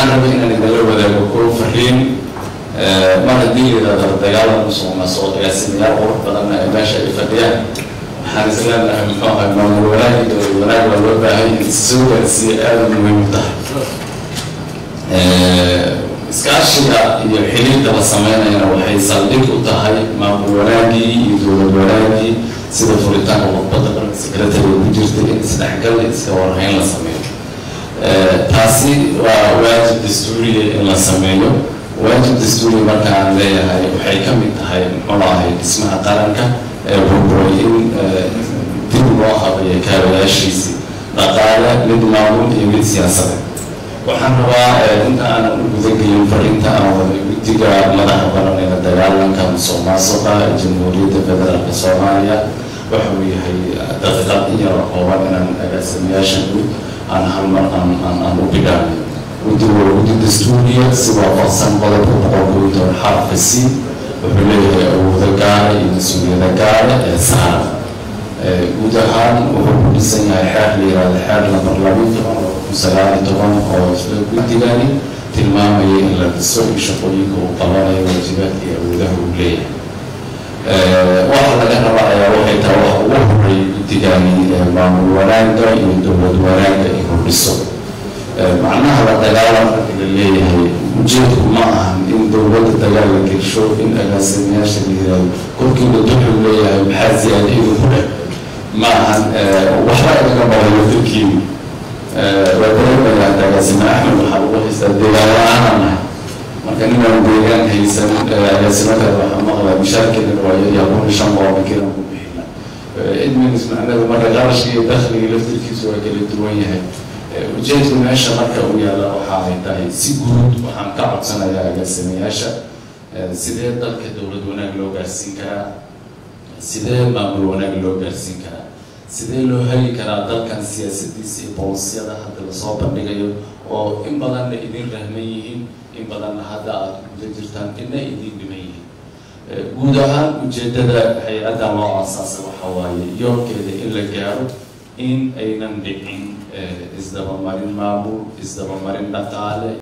waxaan rabay inaan idinla wadaago koo fariin mar haddii yidhahdo dagaalan musuq maasuq agaasimayaal qurux badanna ay meesha ay fadhiyaan waxaan isleenahay muxuu ahay maamul wanaag iyo dowlad wanaag waa loo baahan yahay soo gaarsiiya aada muhiim u tahay iskaashiga iyo xiriirka la sameynayana waxay saldhig u tahay maamul wanaagii iyo dowlad wanaagii sida furitaanka khudbadda dhanka secretariga ku jirta in isdhexgal iska warhayn la sameeyo taasi waa waajib dastuuriya in la sameeyo waajib dastuuriya marka aan leeyahay waxay ka mid tahay muxuu ahay dhismaha qaranka ee burburay in dib loo habayo kaabayaashiisii dhaqaale mid maamul iyo mid siyaasadeed waxaan rabaa inta aanan u gudagelin fariinta aan waday guddiga madaxa baran ee la dagaalanka musuq maasuqa ee jamhuuriyadda federaalka soomaaliya waxa uu yahay daqiiqad in yar kooban inaan agaasimayaasha guud aan hal mar aan aan aan u bidhaanay guddigu waa guddi dastuuriya si waafaqsan qodobka boqol kow iyo toban xarafka c wuxuu leeyahay awoodo gaara iyo mas-uuliyada gaara ee saaran guud ahaan wuxuu ku dhisan yahay xeer la yihahdo xeer lambar labiyo toban oo kun sagaal iyo toban oo guddigani tilmaamaya in la dhiso iyo shaqooyinka uu qabanayo waajibaadka iyo awoodaha uu leeyahay waxa laga raba ayaa waxay tahay waxa ugu horeeyay guddigani maamul wanaagga iyo dowlad wanaagga inuu dhiso macnaha la dagaalanka la leeyahay ujeedku ma ahan in dowladda dagaal la gelsho in agaasimayaasha la yihahdo korkiiba duxuu leeyahay maxaa ziyaada idin ku dheh ma ahan waxba inaga barayo firkiini waa dareemayaa agaasime axmed waxaa lagu haystaa deegaan la-aanaa nahay marka ninaan deegaan haysan agaasimo kale waxaa maqlaa mishaarkeena waayo yaa kun shan boqol kiran ku bixina idminis macnada marka qarashka iyo dakhliga laftirkiisu waa kala duwan yahay ujeedku meesha marka uu yaalla waxa ay tahay si guud waxaan ka codsanayaa agaasimayaasha sidee dalka dowlad wanaag loo gaarsiin karaa sidee maamul wanaag loo gaarsiin karaa sidee loo heli karaa dalkan siyaasadiisa iyo boolisiyada hadda lasoo bandhigayo oo in badanna idin rahman yihiin in badanna hadda aada guda jirtaan ina idin dhiman yihiin guud ahaan ujeedada hay-adda loo aasaasa waxa waaye yoolkeeda in la gaaro in aynan dhicin isdabamarin maamul isdabamarin dhaqaale